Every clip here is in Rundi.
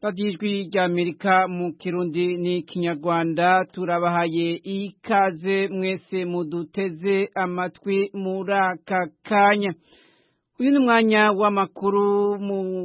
radiyo ijwi ry'amerika mu kirundi n'ikinyarwanda turabahaye ikaze mwese muduteze amatwi muri aka kanya uyu ni umwanya w'amakuru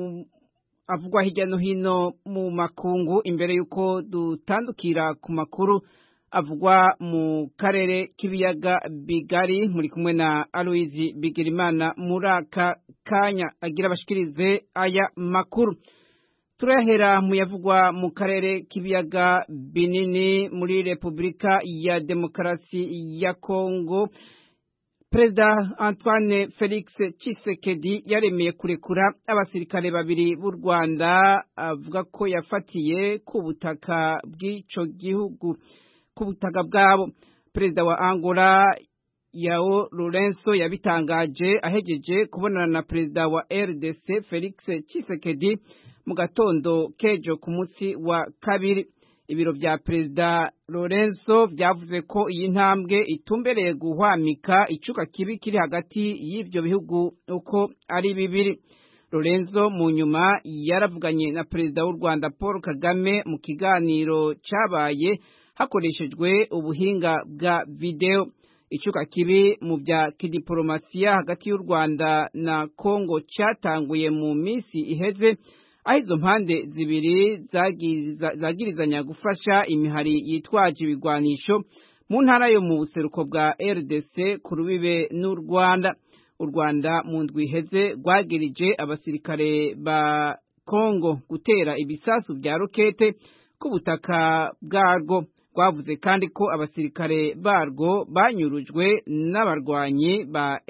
avugwa hirya no hino mu makungu imbere y'uko dutandukira ku makuru avugwa mu karere k'ibiyaga bigari muri kumwe na aloyizi bigirimana muri aka kanya agira abashikirize aya makuru turahera mu yavugwa mu karere k'ibiyaga binini muri repubulika ya demokarasi ya kongo perezida antoine felix Tshisekedi yaremeye kurekura abasirikare babiri b'u rwanda avuga ko yafatiye ku butaka bw'icyo gihugu ku butaka bwabo perezida wa angola yao lorenzo yabitangaje ahegeje kubonana na perezida wa rdc felix Tshisekedi mu gatondo kejo ku munsi wa kabiri ibiro vya perezida lorenzo vyavuze ko iyi ntambwe itumbereye guhwamika icuka kibi kiri hagati y'ivyo bihugu uko ari bibiri lorenzo mu nyuma yaravuganye na perezida w'u rwanda paul kagame mu kiganiro cabaye hakoreshejwe ubuhinga bwa video icuka kibi mu bya kidiporomasiya hagati y'u rwanda na kongo cyatanguye mu minsi iheze aho izo mpande zibiri zagirizanya gufasha imihari yitwaje ibigwanisho mu ntara yo mu buseruko bwa rdc ku rubibe n'u rwanda u rwanda mu ndwi iheze rwagirije abasirikare ba kongo gutera ibisasu bya rokete ku butaka bwarwo rwavuze kandi ko abasirikare barwo banyurujwe n'abarwanyi ba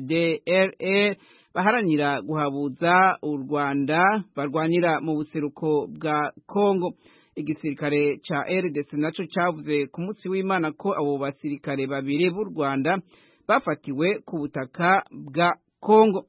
fdrr baharanira guhabuza u rwanda barwanira mu buseruko bwa kongo igisirikare ca rdc naco cavuze ku munsi w'imana ko abo basirikare babiri b'u rwanda bafatiwe ku butaka bwa kongo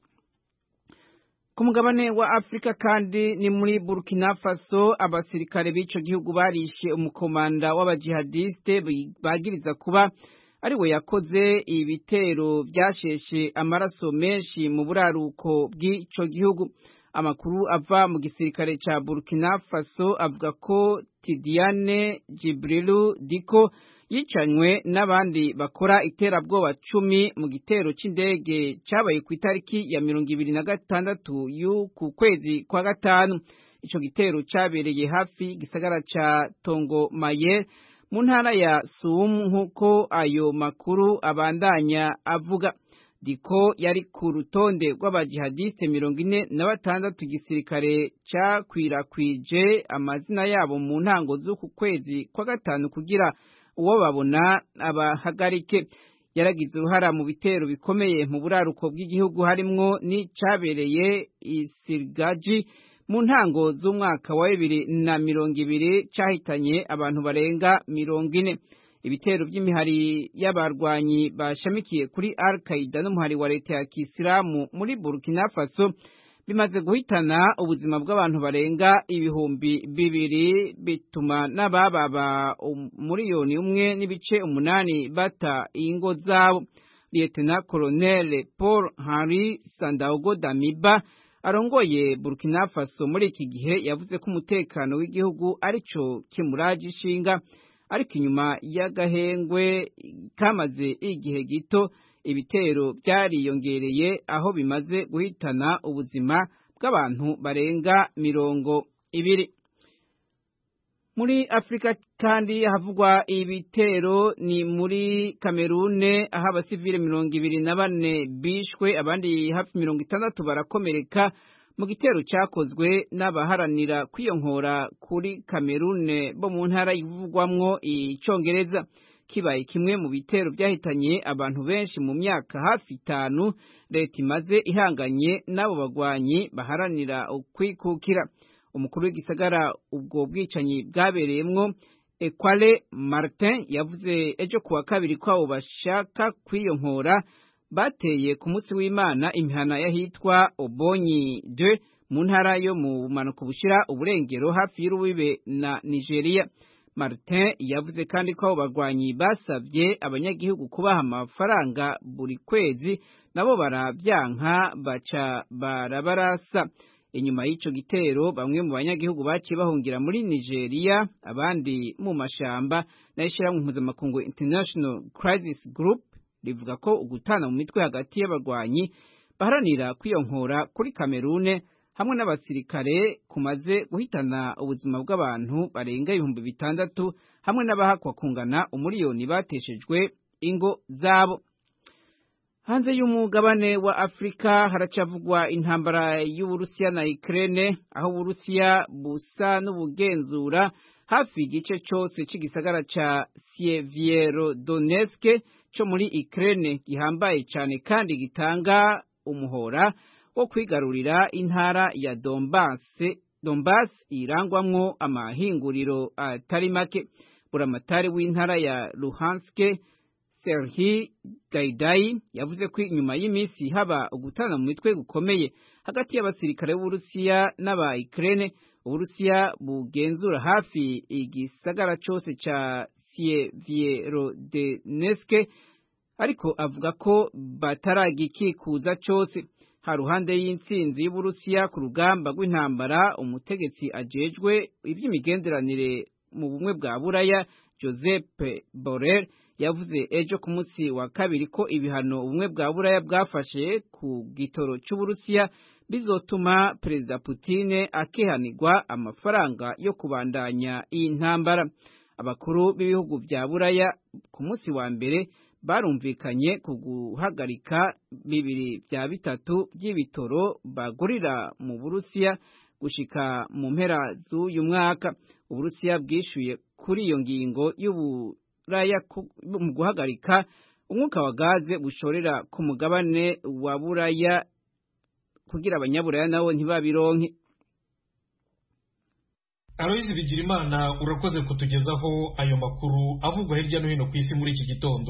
ku mugabane wa afurika kandi ni muri burkina faso abasirikare b'ico gihugu barishe umukomanda w'abajihadiste bagiriza kuba ari we yakoze ibitero byasheshe amaraso menshi mu buraruko bw'ico gihugu amakuru ava mu gisirikare ca burkina faso avuga ko tidiane jibrilu diko yicanywe n'abandi bakora iterabwoba cumi mu gitero c'indege cabaye ku itariki ya mirongo ibiri na gatandatu y'uku kwezi kwa gatanu ico gitero cabereye hafi gisagara ca tongo maye mu ntara ya sumu nk'uko ayo makuru abandanya avuga diko yari ku rutonde rw'abajihadiste mirongo ine na batandatu igisirikare cakwirakwije amazina yabo mu ntango z'uku kwezi kwa gatanu kugira uwo babona abahagarike yaragize uruhara mu bitero bikomeye mu buraruko bw'igihugu harimwo n'icabereye isirgaji mu ntango z'umwaka wa bibiri na mirongo ibiri cahitanye abantu barenga mirongo ine ibitero by'imihari y'abarwanyi bashamikiye kuri al qaida n'umuhari wa leta ya kisilamu muri burkina faso bimaze guhitana ubuzima bw'abantu barenga ibihumbi bibiri bituma n'abababa umuriyoni umwe n'ibice umunani bata ingo zabo lieutenant colonel paul henri sandaogo damiba arongoye burkina faso muri iki gihe yavuze ko umutekano w'igihugu arico kimuraje ishinga ariko inyuma y'agahengwe kamaze igihe gito ibitero byariyongereye aho bimaze guhitana ubuzima bw'abantu barenga mirongo ibiri muri afurika kandi havugwa ibitero ni muri kamerune aho abasivile mirongo ibiri na bane bishwe abandi hafi mirongo itandatu barakomereka mu gitero cyakozwe n'abaharanira kwiyonkora kuri kamerune bo mu ntara ivugwamwo icongereza kibaye kimwe mu bitero byahitanye abantu benshi mu myaka hafi itanu leta imaze ihanganye n'abo bagwanyi baharanira ukwikukira umukuru w'igisagara ubwo bwicanyi bwabereyemwo ekwale martin yavuze ejo kuwa kabiri ko abo bashaka kwiyonkora bateye ku munsi w'imana imihana y'ahitwa obonyi de mu ntara yo mu bumanuko bushira uburengero hafi y'urubibe na nigeria martin yavuze kandi ko abo bagwanyi basabye abanyagihugu kubaha amafaranga buri kwezi nabo barabyanka baca barabarasa inyuma y'ico gitero bamwe mu banyagihugu baciye bahungira muri Nigeria abandi mu mashamba n'ishyirahamwe mpuzamakungu International Crisis Group rivuga ko ugutana mu mitwe hagati y'abarwanyi baharanira kwiyonkora kuri Kamerune hamwe n'abasirikare kumaze guhitana ubuzima bw'abantu barenga ibihumbi bitandatu hamwe n'abahakwa kungana umuriyoni bateshejwe ingo zabo hanze y'umugabane wa Afrika haracavugwa intambara y'Uburusiya na Ukraine aho Uburusiya busa n'ubugenzura hafi igice cyose cy'igisagara ca Sievierodonetsk cyo muri Ukraine gihambaye cyane kandi gitanga umuhora wo kwigarurira intara ya Donbass Donbass irangwamwo amahinguriro atari make buramatari w'intara ya Luhansk Serhi Gaidai yavuze ko inyuma y'iminsi haba ugutana mu mitwe gukomeye hagati y'abasirikare b'Uburusiya n'aba Ukraine Uburusiya bugenzura hafi igisagara cyose ca Sievierodonetsk ariko avuga ko bataragikikuza cyose haruhande y'intsinzi y'Uburusiya ku rugamba rw'intambara umutegetsi ajejwe iby'imigenderanire mu bumwe bwa Buraya Joseph Borrell yavuze ejo ku munsi wa kabiri ko ibihano ubumwe bwa Buraya bwafashe ku gitoro cy'Uburusiya bizotuma Perezida Putin akehanirwa amafaranga yo kubandanya iyi ntambara abakuru b'ibihugu bya Buraya ku munsi wa mbere barumvikanye ku guhagarika bibiri bya bitatu by'ibitoro bagurira mu Burusiya gushika mu mpera z'uyu mwaka Uburusiya bwishuye kuri iyo ngingo y'Uburaya mu guhagarika umwuka wa gaze bushorera ku mugabane wa Buraya kugira abanyaburaya nabo ntibabironke Aloyizi Bigirimana urakoze kutugezaho ayo makuru avugwa hirya no hino ku isi muri iki gitondo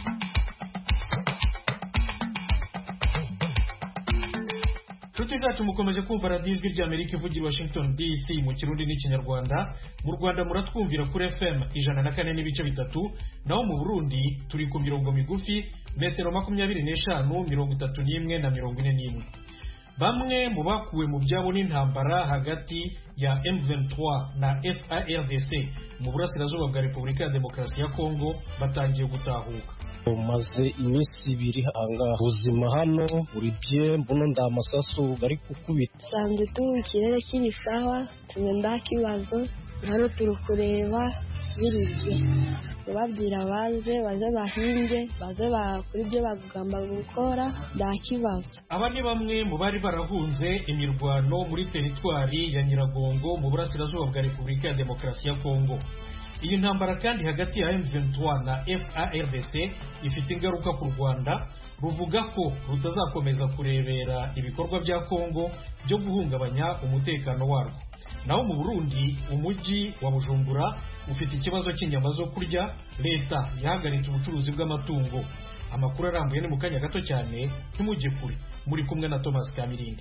inshuti zacu mukomeje kumva radiyo ijwi ry'amerika ivugira i washington dc mu kirundi n'ikinyarwanda mu rwanda muratwumvira kuri fm ijana na kane n'ibice bitatu naho mu burundi turi ku mirongo migufi metero makumyabiri n'eshanu mirongo itatu n'imwe na mirongo ine n'imwe bamwe mu bakuwe mu byabo n'intambara hagati ya M23 na FARDC mu burasirazuba bwa Repubulika ya Demokarasi ya Kongo batangiye gutahuka umaze iminsi ibiri ahangaha ubuzima hano buri bye mbuno nda amasasu bari kukubita sanze turi ikirere kiri sawa tume nda kibazo hano turi kureba birizwe babwira baze baze bahinge baze bakora ibyo bagomba gukora nta kibazo aba ni bamwe mu bari barahunze imirwano muri teritwari ya nyiragongo mu burasirazuba bwa repubulika ya demokarasi ya kongo iyi ntambara kandi hagati ya M23 na FARDC ifite ingaruka ku Rwanda ruvuga ko rutazakomeza kurebera ibikorwa bya Kongo byo guhungabanya umutekano warwo naho mu Burundi umujyi wa Bujumbura ufite ikibazo cy'inyama zo kurya leta yahagaritse ubucuruzi bw'amatungo amakuru arambuye ni mu kanya gato cyane ntimujye kure muri kumwe na Thomas Kamirindi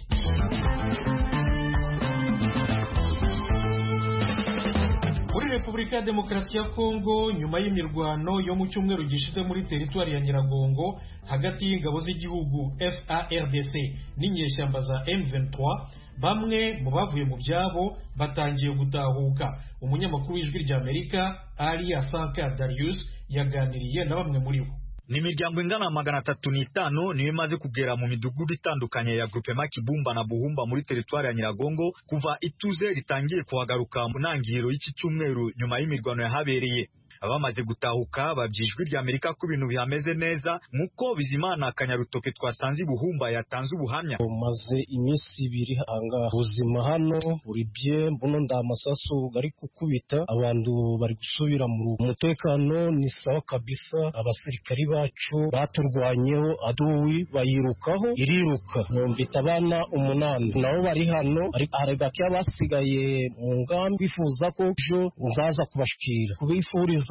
muri repubulika ya demokarasi ya kongo nyuma y'imirwano yo mu cyumweru gishize muri teritwari ya nyiragongo hagati y'ingabo z'igihugu fardc n'inyeshyamba za m23 bamwe mu bavuye mu byabo batangiye gutahuka umunyamakuru w'ijwi ry'amerika ari asanka darius yaganiriye na bamwe muri bo ni imiryango ingana magana atatu n'itanu niyo imaze kugera mu midugudu itandukanye ya grupema kibumba na buhumba muri teritwari ya nyiragongo kuva ituze ritangiye kuhagaruka mu ntangiriro y'iki cyumweru nyuma y'imirwano yahabereye abamaze gutahuka babyijwi rya Amerika ko ibintu bihameze neza nk'uko Bizimana Kanyarutoke twasanze ibuhumba yatanze ubuhamya umaze iminsi ibiri ahangaha ubuzima hano buri bye mbuno nda amasasu bari kukubita abantu bari gusubira mu umutekano ni sawa kabisa abasirikari bacu baturwanyeho aduwi bayirukaho iriruka mfite abana umunani nabo bari hano hari bake abasigaye mu ngambi bifuza ko ejo nzaza kubashikira kubifuriza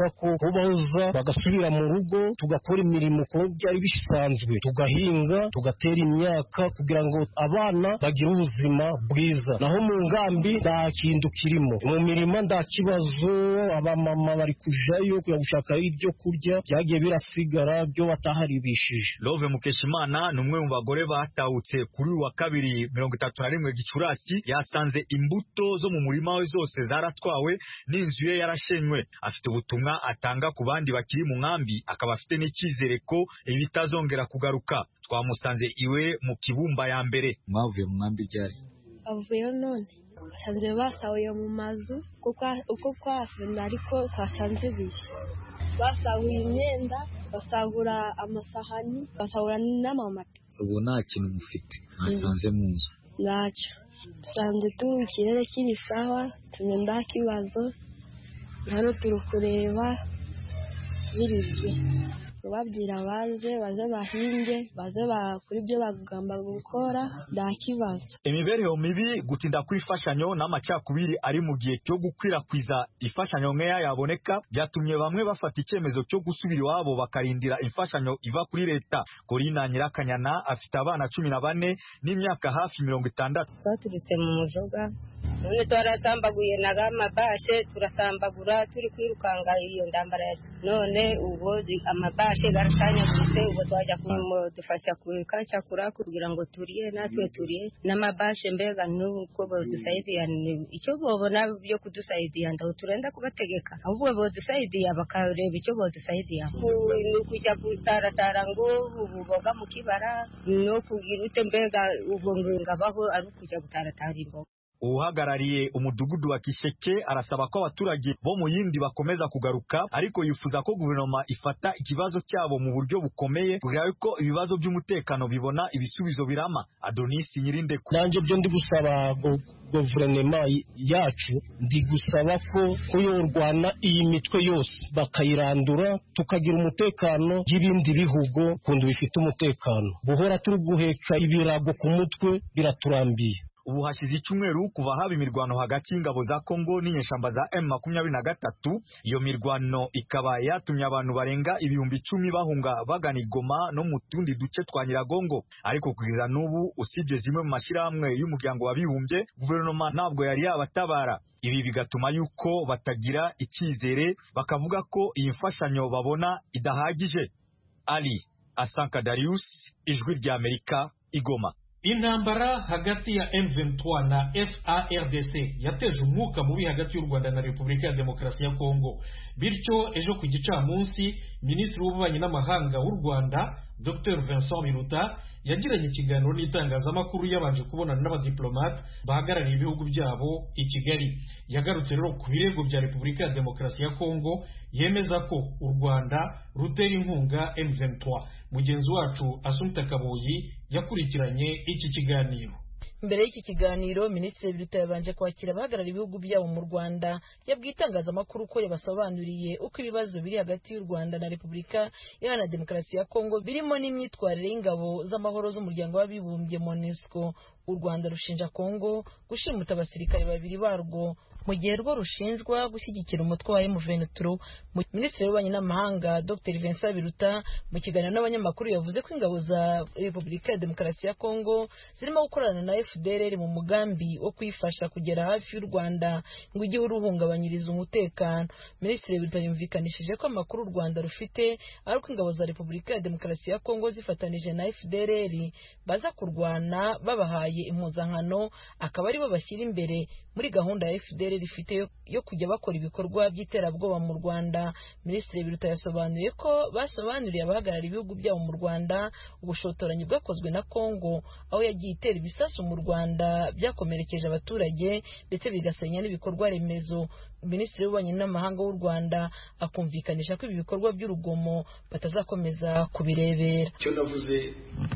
turifuza ko boza bagasubira mu rugo tugakora imirimo uko byari bisanzwe tugahinga tugatera imyaka kugira ngo abana bagire ubuzima bwiza naho mu ngambi nta kintu kirimo mu mirima nta kibazo abamama bari kujayo kujya gushaka ibyo kurya byagiye birasigara byo bataharibishije Love Mukeshimana ni umwe mu bagore batahutse kuri uyu wa kabiri mirongo itatu na rimwe Gicurasi yasanze imbuto zo mu murima we zose zaratwawe n'inzu ye yarashenywe afite ubutumwa atanga ku bandi bakiri mu nkambi akaba afite n'icyizere ko ibi bitazongera kugaruka twamusanze iwe mu kibumba ya mbere mwavuye mu nkambi ryari bavuyeyo none basanze basahuye mu mazu uko kwafuna ariko twasanze ibiri basahuye imyenda basahura amasahani basahura n'amamata ubu nta kintu mufite mwasanze mu nzu ntacyo dusanze turi ikirere kiri sawa tumenya nta kibazo hano turi kureba birizwe babwira baze baze bahinge baze bakora ibyo bagomba gukora nta kibazo imibereho mibi gutinda kw'imfashanyo n'amacakubiri ari mu gihe cyo gukwirakwiza imfashanyo nkeya yaboneka byatumye bamwe bafata icyemezo cyo gusubira iwabo bakarindira imfashanyo iva kuri leta korina nyirakanyana afite abana cumi na bane n'imyaka hafi mirongo itandatu twaturutse mu mujoga none twarasambaguye na amabashe turasambagura turi kwirukanga iyo ndambara none ubu amabashe garashanyaguritse ubu twajya kumudufasha kukacakura kugira ngo turiye natwe turiye n'amabashe mbega nuko bodusaidiya icyo bobona byo kudusaidiya ndaho turenda kubategeka ahubwo bodusaidiya bakareba icyo bodusaidiya ni ukujya gutaratara ngo ubu boga mu kibara no kugira ute mbega ubwo ngabaho ari ukujya gutaratara imboga uhagarariye umudugudu wa Kisheke arasaba ko abaturage bo mu yindi bakomeza kugaruka ariko yifuza ko guverinoma ifata ikibazo cyabo mu buryo bukomeye kugira ko ibibazo by'umutekano bibona ibisubizo birama Adonis Nyirinde nanjye byo ndi gusaba guverinoma yacu ndi gusaba ko ko yorwana iyi mitwe yose bakayirandura tukagira umutekano y'ibindi bihugu kundi bifite umutekano guhora turi guheka ibirago ku mutwe biraturambiye ubu hashize icyumweru kuva haba imirwano hagati y'ingabo za Kongo n'inyeshyamba za M makumyabiri na gatatu iyo mirwano ikaba yatumye abantu barenga ibihumbi icumi bahunga bagana Igoma no mu tundi duce twa Nyiragongo ariko kugeza n'ubu usibye zimwe mu mashyirahamwe y'umuryango w'abibumbye guverinoma ntabwo yari yabatabara ibi bigatuma yuko batagira icyizere bakavuga ko iyi mfashanyo babona idahagije Ali Asanka Darius ijwi rya Amerika Igoma intambara hagati ya M23 na FARDC yateje umwuka mubi hagati y'u Rwanda na Repubulika ya Demokarasi ya Kongo bityo ejo ku gicamunsi Minisitiri w'Ububanyi n'Amahanga w'u Rwanda Dr Vincent Biruta yagiranye ikiganiro n'itangazamakuru yabanje kubonana n'abadiplomate bahagarariye ibihugu byabo i Kigali yagarutse rero ku birego bya Repubulika ya Demokarasi ya Kongo yemeza ko u Rwanda rutera inkunga M23 mugenzi wacu Asumta Kaboyi yakurikiranye iki kiganiro mbere y'iki kiganiro minisitiri biruta yabanje kwakira abahagarariye ibihugu byabo mu rwanda yabwiye itangazamakuru ko yabasobanuriye uko ibibazo biri hagati y'u rwanda na repubulika iharanira demokarasi ya kongo birimo n'imyitwarire y'ingabo z'amahoro z'umuryango w'abibumbye monesco u rwanda rushinja kongo gushimuta abasirikare babiri barwo mu gihe rwo rushinjwa gushyigikira umutwe wa M23 Minisitiri w'Ububanyi n'Amahanga Dr Vincent Biruta mu kiganiro n'abanyamakuru yavuze ko ingabo za Repubulika ya Demokarasi ya Kongo zirimo gukorana na FDLR mu mugambi wo kuyifasha kugera hafi y'u Rwanda ngo ijye uruhungabanyiriza umutekano Minisitiri Biruta yumvikanishije ko amakuru u Rwanda rufite ari uko ingabo za Repubulika ya Demokarasi ya Kongo zifatanije na FDLR baza kurwana babahaye impuzankano akaba aribo bashyira imbere muri gahunda ya FDLR rifite yo kujya bakora ibikorwa by'iterabwoba mu Rwanda Minisitiri Biruta yasobanuye ko basobanuriye abahagarariye ibihugu byabo mu Rwanda ubushotoranyi bwakozwe na Kongo aho yagiye itera ibisasu mu Rwanda byakomerekeje abaturage ndetse bigasenya n'ibikorwa remezo Minisitiri w'Ububanyi n'Amahanga w'u Rwanda akumvikanisha ko ibi bikorwa by'urugomo batazakomeza kubirebera icyo navuze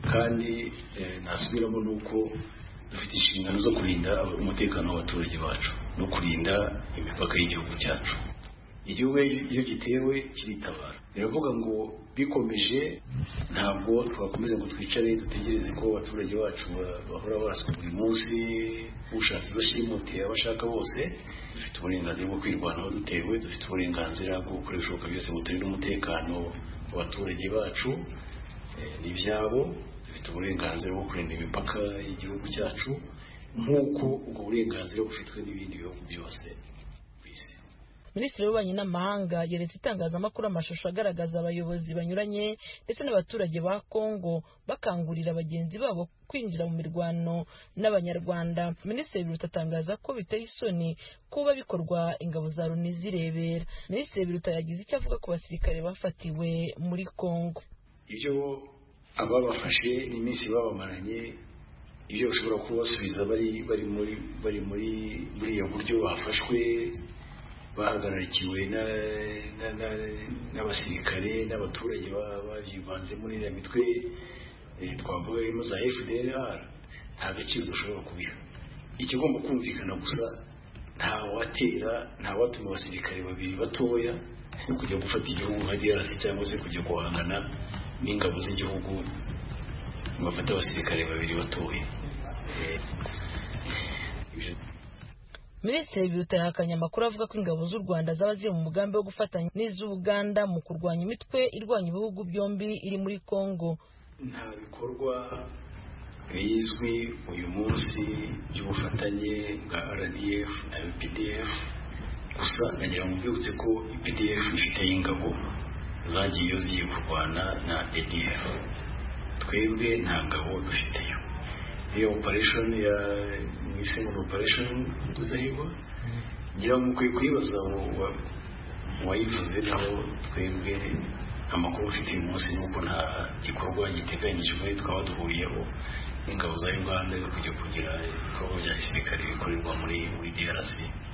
kandi nasubiramo ni uko dufite inshingano zo kurinda umutekano w'abaturage bacu no kurinda imipaka y'igihugu cyacu igihugu iyo gitewe kiritabara biravuga ngo bikomeje ntabwo twakomeza ngo twicare dutegereze ko abaturage bacu bahora baraswa buri munsi ushatse bashimutiye abo ashaka bose dufite uburenganzira bwo kwirwanaho dutewe dufite uburenganzira bwo gukora ibishoboka byose ngo turinde umutekano w'abaturage bacu n'ibyabo dufite uburenganzira bwo kurinda imipaka y'igihugu cyacu nk'uko ubwo burenganzira bufitwe n'ibindi bihugu byose minisitiri w'ububanyi n'amahanga yeretse itangazamakuru amashusho agaragaza abayobozi banyuranye ndetse n'abaturage ba kongo bakangurira bagenzi babo kwinjira mu mirwano n'abanyarwanda minisitiri biruta atangaza ko biteye isoni kuba bikorwa ingabo za loni zirebera minisitiri biruta yagize icyo avuga ku basirikare bafatiwe muri kongo ibyo ababafashe n'iminsi babamaranye ibyo bashobora kubasubiza bari bari muri bari muri muri iyo buryo bafashwe bahagararikiwe n'abasirikare n'abaturage babyivanze muri iriya mitwe twavuga irimo za fdr nta gaciro dushobora kubiha ikigomba kumvikana gusa nta watera nta watuma abasirikare babiri batoya kujya gufata igihugu nka DRC cyangwa se kujya guhangana n'ingabo z'igihugu bafata abasirikare babiri batoya minisitiri biruta yahakanye amakuru avuga ko ingabo z'u rwanda zaba ziri mu mugambi wo gufatanya n'iz'ubuganda mu kurwanya imitwe irwanya ibihugu byombi iri muri congo nta bikorwa bizwi uyu munsi by'ubufatanye bwa rdf na updf gusa nagira ngo mbibutse ko updf ifite ingabo zagiyeyo zigiye kurwana na adf twebwe nta ngabo dufiteyo iyo operation ya mwise ngo operation tudahigwa ngira ngo mukwiye kuyibaza wayivuze naho twebwe amakuru ufite uyu munsi ni uko nta gikorwa giteganyijwe twaba duhuriyeho n'ingabo za uganda yo kujya kugira ibikorwa bya gisirikare bikorerwa muri muri drc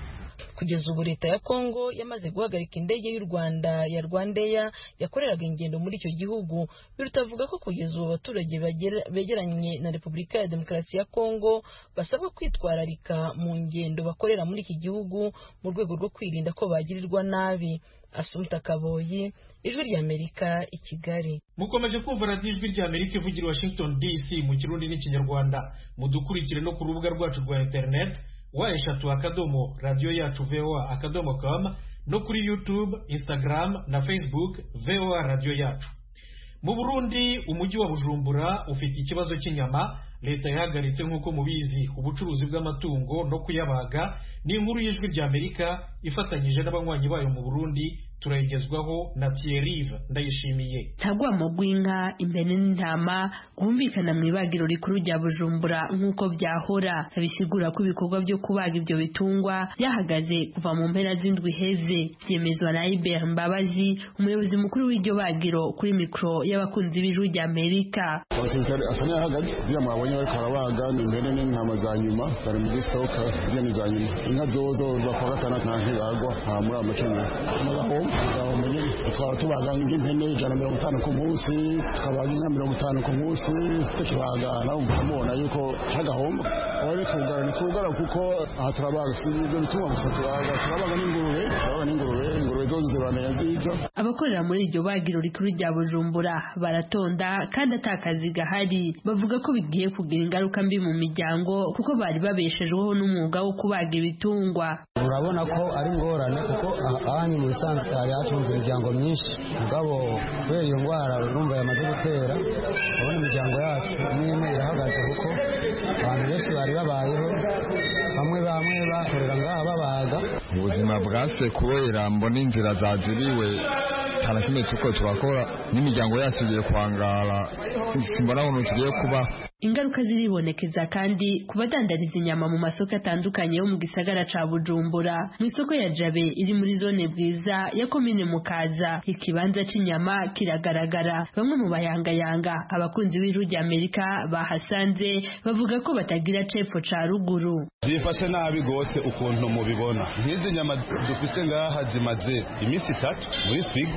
kugeza ubu leta ya kongo yamaze guhagarika indege y'u rwanda ya rwandeya yakoreraga ingendo muri icyo gihugu biruta avuga ko kugeza ubu abaturage begeranye na repubulika ya demokarasi ya kongo basabwa kwitwararika mu ngendo bakorera muri iki gihugu mu rwego rwo kwirinda ko bagirirwa nabi asumta kaboyi ijwi ry'amerika i kigali mukomeje kumva radiyo ijwi ry'amerika ivugira washington dc mu kirundi n'ikinyarwanda mudukurikire no ku rubuga rwacu rwa interineti wa eshatu akadomo radiyo yacu voa akadomo com no kuri youtube instagram na facebook voa radiyo yacu mu burundi umujyi wa bujumbura ufite ikibazo cy'inyama leta yahagaritse nk'uko mubizi ubucuruzi bw'amatungo no kuyabaga ni inkuru y'ijwi ry'amerika ifatanyije n'abanywanyi bayo mu burundi turayigezwaho na Thierry ndayishimiye ntagwamo rw'inka impene n'intama rwumvikana mu ibagiro rikuru rya bujumbura nk'uko byahora bisigura ko ibikorwa byo kubaga ibyo bitungwa byahagaze kuva mu mpera z'indwi heze byemezwa na Ibert Mbabazi umuyobozi mukuru w'iryo bagiro kuri mikoro y'abakunzi b'ijwi rya Amerika abasirikare asa n'ahagaze ziriya mwabonye bariko barabaga ni impene n'intama za nyuma zari muri sitoke ziriya ni za nyuma inka zozo rwa kwa gatandatu nta ntibagwa nta muri amacumi n'agahombo twaba tubaga nk'impene ijana mirongo itanu ku munsi tukabaga inka mirongo itanu ku munsi tukibaga nawe mubona yuko hagahombo aho twugara ntitwugara kuko aha turabaga si ibyo bituma gusa turabaga turabaga n'ingurube turabaga n'ingurube ingurube zose zibamenya nziza abakorera muri iryo bagiro rikuru rya bujumbura baratonda kandi atakazi gahari bavuga ko bigiye kugira ingaruka mbi mu miryango kuko bari babeshejweho n'umwuga wo kubaga ibitungwa urabona ko ari ingorane kuko ahanyu mu bisanzwe hari hatunze imiryango myinshi mugabo kubera iyo ndwara urumva yamaze gutera urabona imiryango yacu imwe imwe irahagaze kuko abantu benshi bari babayeho bamwe bamwe bakorera ngaha babaga ubuzima bwase kubera mbona inzira zaziriwe cyane kimwe tuko turakora n'imiryango yacu igiye kwangara simbona ukuntu tugiye kuba ingaruka ziribonekeza kandi ku badandariza inyama mu masoko atandukanye yo mu gisagara ca bujumbura mu isoko ya jabe iri muri zone bwiza ya komine mukaza ikibanza c'inyama kiragaragara bamwe mu bayangayanga abakunzi b'ijwi rya amerika bahasanze bavuga ko batagira cepfo ca ruguru zifashe nabi gose ukuntu mubibona nk'izi nyama dufise ngaha zimaze iminsi itatu muri frigo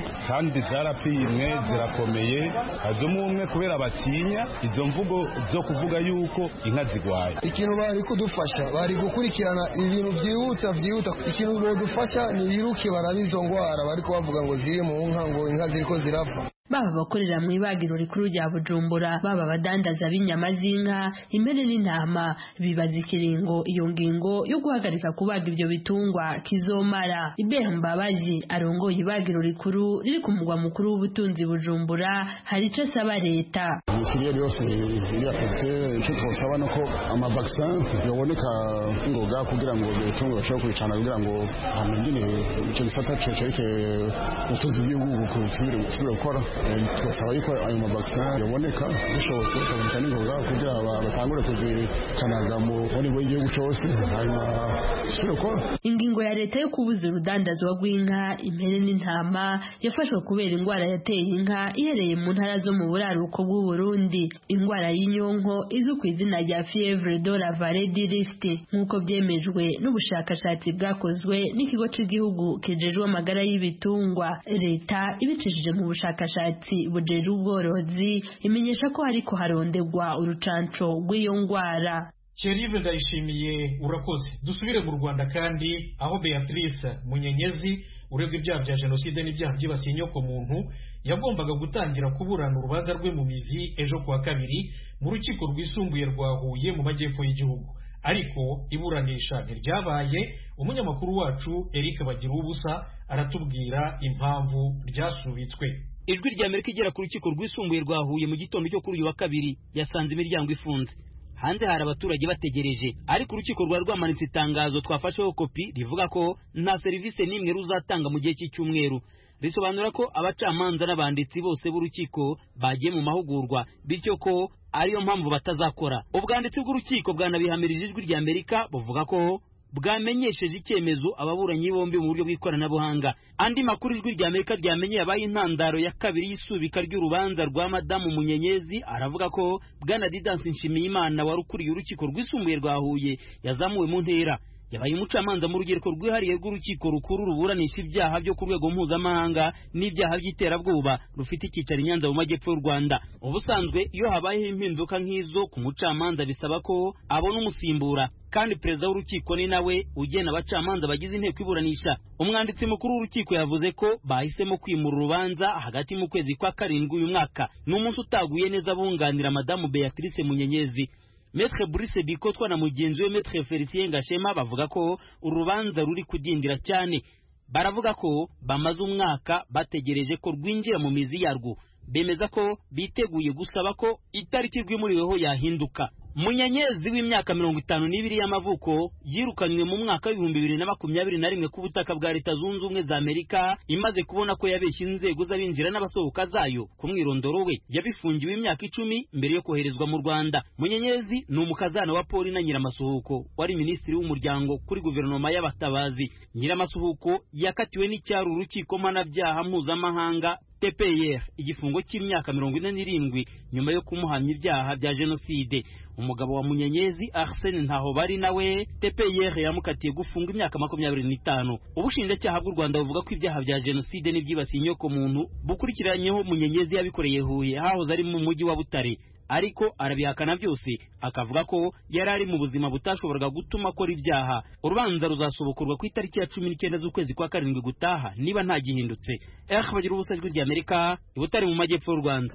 kandi zarapimwe zirakomeye hazemo umwe kubera batinya izo mvugo zo kuvuga yuko inka zigwaye ikintu bari kudufasha bari gukurikirana ibintu byihuta byihuta ikintu bodufasha ni biruke barabe izo ndwara bari kubavuga ngo ziri mu nka ngo inka ziriko zirapfa baba abakorera mu ibagiro rikuru rya bujumbura baba abadandaza b'inyama z'inka impene n'intama bibaza ikiringo iyo ngingo yo guhagarika kubaga ibyo bitungwa kizomara ibeha mbabazi arongoye ibagiro rikuru riri ku mugwa mukuru w'ubutunzi bujumbura hari icyo asaba leta imikiriya yose iri afite icyo twasaba ni uko amavaksin yaboneka ngoga kugira ngo ibyo bitungwa bashobore kubicana kugira ngo hamenyine icyo gisata cerekeye ubutunzi bw'igihugu busubire gukora tugasaba yuko ayo mavaksin yaboneka bishobotse tukaboneka n'ingoga kugira batangure kuzicanaga mu buri bw'igihugu cyose hanyuma zisubire gukora ingingo ya leta yo kubuza urudandazwa rw'inka impene n'intama yafashwe kubera indwara yateye inka ihereye mu ntara zo mu buraruko bw'u Burundi indwara y'inyonko izwi ku izina rya fievre de la vallée du Rift nk'uko byemejwe n'ubushakashatsi bwakozwe n'ikigo cy'igihugu kijejwe amagara y'ibitungwa leta ibicishije mu bushakashatsi bujeje ubworozi imenyesha ko hariko harondegwa urucanco rw'iyo ndwara Sherive ndayishimiye urakoze dusubire mu Rwanda kandi aho Beatrice Munyenyezi urebwa ibyaha bya jenoside n'ibyaha byibasiye inyoko muntu yagombaga gutangira kuburana urubanza rwe mu mizi ejo kuwa kabiri mu rukiko rwisumbuye rwa Huye mu majyepfo y'igihugu ariko iburanisha ntiryabaye umunyamakuru wacu Eric Bagira ubusa aratubwira impamvu ryasubitswe ijwi rya Amerika igera ku rukiko rwisumbuye rwa Huye mu gitondo cyo kuri uyu wa kabiri yasanze imiryango ifunze hanze hari abaturage bategereje ariko urukiko rwari rwamanitse itangazo twafasheho kopi rivuga ko nta serivisi n'imwe ruzatanga mu gihe cy'icyumweru risobanura ko abacamanza n'abanditsi bose b'urukiko bagiye mu mahugurwa bityo ko ariyo mpamvu batazakora ubwanditsi bw'urukiko bwanabihamirije ijwi rya amerika buvuga ko bwamenyesheje icyemezo ababuranyi bombi mu buryo bw'ikoranabuhanga andi makuru ijwi rya amerika ryamenye yabaye intandaro ya kabiri y'isubika ry'urubanza rwa madamu munyenyezi aravuga ko bwana didansi nshimiyimana wari ukuriye urukiko rwisumbuye rwa huye yazamuwe mu ntera yabaye umucamanza mu rugereko rwihariye rw'urukiko rukuru ruburanisha ibyaha byo ku rwego mpuzamahanga n'ibyaha by'iterabwoba rufite icyicaro i nyanza mu majyepfo y'u rwanda ubusanzwe iyo habayeho impinduka nk'izo ku mucamanza bisaba ko abona umusimbura kandi perezida w'urukiko ni nawe ugena abacamanza bagize inteko iburanisha umwanditsi mukuru w'urukiko yavuze ko bahisemo kwimura urubanza hagati mu kwezi kwa karindwi uyu mwaka ni umunsi utaguye neza bunganira madamu beatrice munyenyezi Metre Brice Bikotwa na mugenzi we Metre Felicien Gashema bavuga ko urubanza ruri kudindira cyane baravuga ko bamaze umwaka bategereje ko rwinjira mu mizi yarwo bemeza ko biteguye gusaba ko itariki rwimuriweho yahinduka munyenyezi w'imyaka mirongo itanu n'ibiri y'amavuko yirukanywe mu mwaka w'ibihumbi bibiri na makumyabiri na rimwe ku butaka bwa leta zunze ubumwe za amerika imaze kubona ko yabeshye inzego z'abinjira n'abasohoka zayo ku mwirondoro we yabifungiwe imyaka icumi mbere yo koherezwa mu rwanda munyenyezi ni umukazana wa poli na nyiramasuhuko wari minisitiri w'umuryango kuri guverinoma y'abatabazi nyiramasuhuko yakatiwe n'icyari urukiko mpanabyaha mpuzamahanga TPR igifungo cy'imyaka mirongo ine n'irindwi nyuma yo kumuhamya ibyaha bya jenoside umugabo wa munyenyezi Arsene ntaho bari nawe TPR yamukatiye gufunga imyaka makumyabiri n'itanu ubushinjacyaha bw'u Rwanda buvuga ko ibyaha bya jenoside n'ibyibasiye inyoko muntu bukurikiranyeho munyenyezi yabikoreye Huye hahoze ari mu mujyi wa Butare ariko arabihakana byose akavuga ko yari ari mu buzima butashoboraga gutuma akora ibyaha urubanza ruzasobokorwa ku itariki ya cumi n'icyenda z'ukwezi kwa karindwi gutaha niba nta gihindutse eh bagira ubusa ijwi rya amerika i butare mu majyepfo y'u rwanda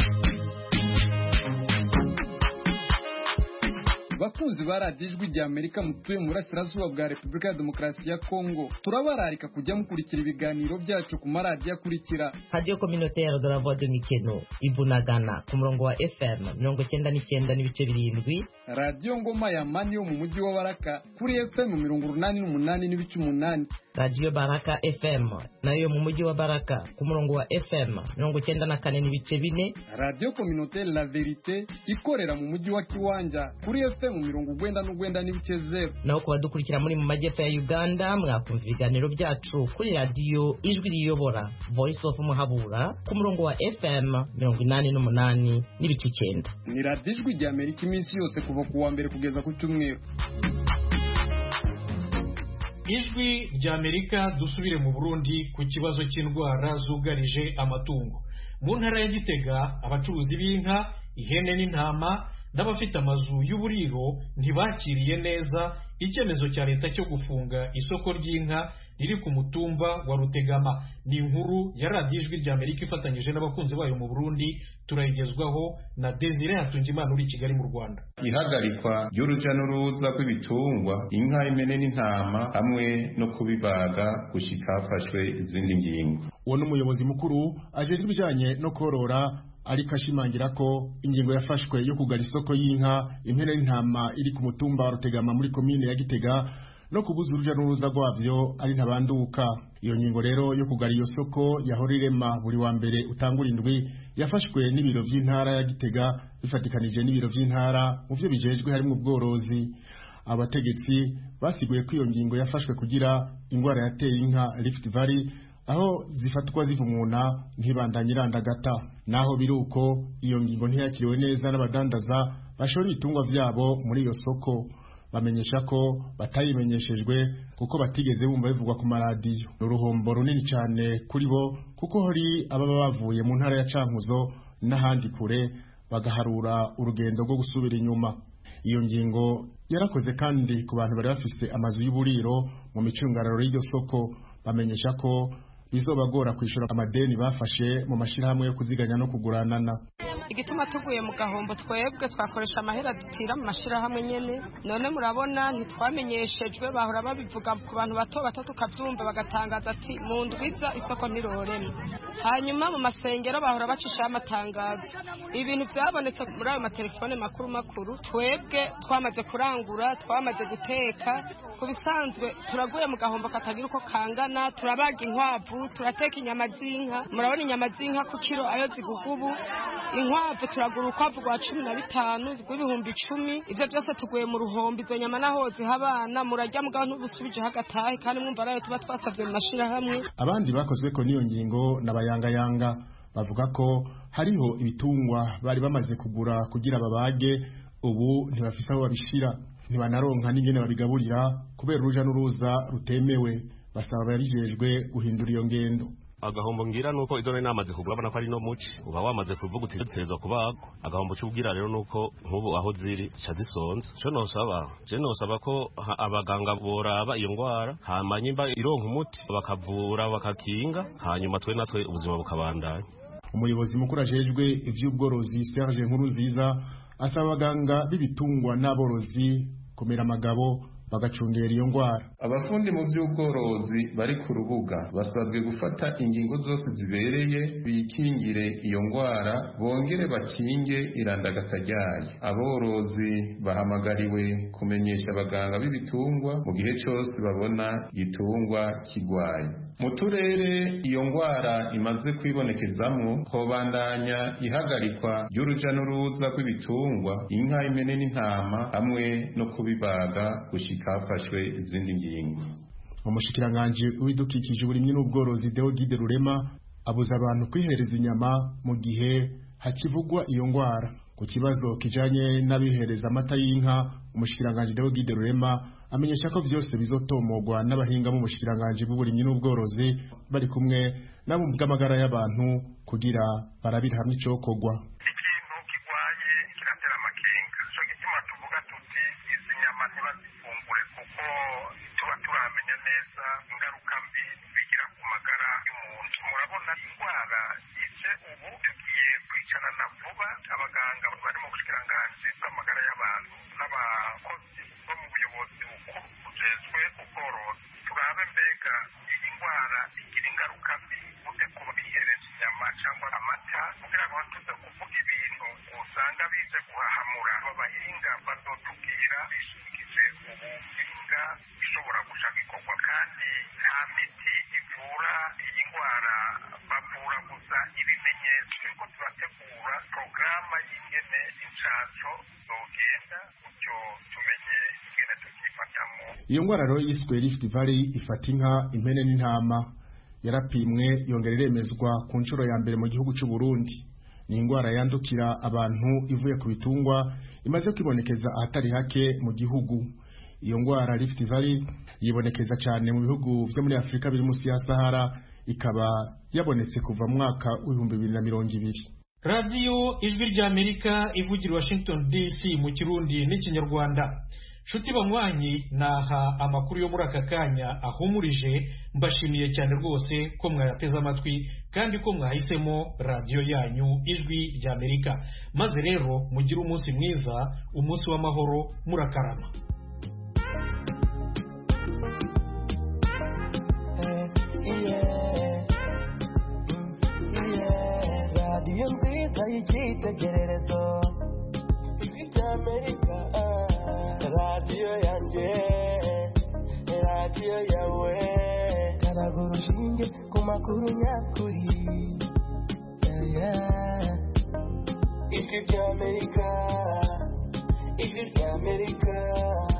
bakunzi ba radiyo ijwi rya amerika mutuye mu burasirazuba bwa repubulika ya demokarasi ya kongo turabararika kujya mukurikira ibiganiro byacu ku maradiyo akurikira radiyo kominoteri de la voix de mikeno ibunagana ku murongo wa fm mirongo icyenda n'icyenda n'ibice birindwi radiyo ngoma ya mani yo mu mujyi wa baraka kuri fm mirongo urunani n'umunani n'ibice umunani radiyo baraka fm nayo mu mujyi wa baraka ku murongo wa fm mirongo icyenda na kane n'ibice bine radiyo kominoteri la verite ikorera mu mujyi wa kiwanja kuri fm mirongo ugwenda n'ugwenda n'ibice zeru naho ku badukurikira muri mu majyepfo ya uganda mwakumva ibiganiro byacu kuri radiyo ijwi riyobora voice of muhabura ku murongo wa fm mirongo inani n'umunani n'ibice icyenda ni radiyo ijwi rya amerika iminsi yose kuva ku wa mbere kugeza ku cyumweru ijwi ry'amerika dusubire mu burundi ku kibazo cy'indwara zugarije amatungo mu ntara ya gitega abacuruzi b'inka ihene n'intama n'abafite amazu y'uburiro ntibakiriye neza icyemezo cya leta cyo gufunga isoko ry'inka riri ku mutumba wa rutegama ni inkuru ya radiyo ijwi ry'amerika ifatanyije n'abakunzi bayo mu burundi turayigezwaho na desire hatungimana uri i kigali mu rwanda ihagarikwa ry'uruja n'uruza rw'ibitungwa inka impene n'intama hamwe no kubibaga gushika hafashwe izindi ngingo uwo ni umuyobozi mukuru ajejwe ibijanye no korora ariko ashimangira ko ingingo yafashwe yo kugara isoko y'inka impene n'intama iri ku mutumba wa rutegama muri komine ya gitega no kubuza uruja n'uruza rwavyo ari ntabanduka iyo ngingo rero yo kugara iyo soko yahora irema buri wa mbere utangura indwi yafashwe n'ibiro vy'intara ya gitega bifatikanije n'ibiro vy'intara mu vyo bijejwe harimwo ubworozi abategetsi basiguye ko iyo ngingo yafashwe kugira ingwara yateye inka Rift Valley aho zifatwa zivumuna ntibandanye irandagata naho biri uko iyo ngingo ntiyakiriwe neza n'abadandaza bashora ibitungwa vyabo muri iyo soko bamenyesha ko batayimenyeshejwe kuko batigeze bumva bivugwa ku maradiyo ni uruhombo runini cyane kuri bo kuko hari ababa bavuye mu ntara ya cankuzo n'ahandi kure bagaharura urugendo rwo gusubira inyuma iyo ngingo yarakoze kandi ku bantu bari bafise amazu y'uburiro mu micungararo y'iryo soko bamenyesha ko bizobagora kwishura amadeni bafashe mu mashirahamwe yo kuziganya no kuguranana igituma tuguye mu gahombo twebwe twakoresha amahera dutira mu mashirahamwe nyene none murabona ntitwamenyeshejwe bahora babivuga ku bantu bato bato tukavyumva bagatangaza ati mu ndwiza isoko ntirorema hanyuma mu masengero bahora bacishaho amatangazo ibintu vyabonetse muri ayo matelefone makuru makuru twebwe twamaze kurangura twamaze guteka ku bisanzwe turaguye mu gahombo katagira uko kangana turabaga inkwavu turateka inyama z'inka murabona inyama z'inka ku kiro ayo ziguga ubu inkwavu turagura urukwavu rwa cumi na bitanu rw'ibihumbi icumi ivyo byose tuguye mu ruhombo izo nyama naho ziha abana murarya mugabo ntubusubijeho agatahe kandi mwumva arayo tuba twasavye mu mashirahamwe abandi bakozweko n'iyo ngingo n'abayangayanga bavuga ko hariho ibitungwa bari bamaze kugura kugira babage ubu ntibafise aho babishira ntibanaronka n'ingene babigaburira kubera uruja n'uruza rutemewe basaba abarijejwe guhindura iyo ngendo agahombo ngira nuko izo nari namaze kugura abona ko ari no muci uba wamaze kuvuga uti dutegerezwa kubagwa agahombo c'ubwira rero nuko nk'ubu aho ziri zica zisonza co nosaba je nosaba ko abaganga boraba iyo ngwara hama nyimba ironka umuti bakavura bakakinga hanyuma twe natwe ubuzima bukabandanya umuyobozi mukuru ajejwe ivy'ubworozi Serge Nkuruziza asaba abaganga b'ibitungwa n'aborozi kumera amagabo bagacungera iyo ngwara abafundi mu by'ubworozi bari ku rubuga basabwe gufata ingingo zose zibereye bikingire iyo ngwara bongere bakinge irandagata ryayo aborozi bahamagariwe kumenyesha abaganga b'ibitungwa mu gihe cyose babona igitungwa kigwaye mu turere iyo ngwara imaze kwibonekezamwo hobandanya ihagarikwa ry'uruja n'uruza rw'ibitungwa inka impene n'intama hamwe no kubibaga gushika hafashwe izindi ngingo umushikiranganji w'ibidukikije uburimyi n'ubworozi Deogide Rurema abuza abantu kwihereza inyama mu gihe hakivugwa iyo ngwara ku kibazo kijanye n'abihereza amata y'inka umushikiranganji Deogide Rurema amenyesha ko byose bizotomogwa n'abahinga mu mushikiranganji bw'uburimyi n'ubworozi bari kumwe nabo mu bw'amagara y'abantu kugira barabira hamwe icokogwa iyo ngwara rero yiswe Rift Valley ifata inka impene n'intama yarapimwe yongera iremezwa ku nshuro ya mbere mu gihugu cy'u Burundi ni indwara yandukira abantu ivuye ku bitungwa imaze kwibonekeza ahatari hake mu gihugu iyo ndwara Rift Valley yibonekeza cyane mu bihugu byo muri Afurika biri munsi ya Sahara ikaba yabonetse kuva mu mwaka w'ibihumbi bibiri na mirongo ibiri radiyo ijwi ry'amerika ivugira washington dc mu kirundi n'ikinyarwanda nshuti banywanyi naha amakuru yo muri aka kanya ahumurije mbashimiye cyane rwose ko mwayateze amatwi kandi ko mwahisemo radiyo yanyu ijwi ry'amerika maze rero mugire umunsi mwiza umunsi w'amahoro murakarama radiyo nziza y'icyitegererezo ijwi ry'amerika radiyo yanjye radiyo yawe karaga urushinge ku makuru nyakuri Yeah, yeah. ijwi ry'amerika ijwi ry'amerika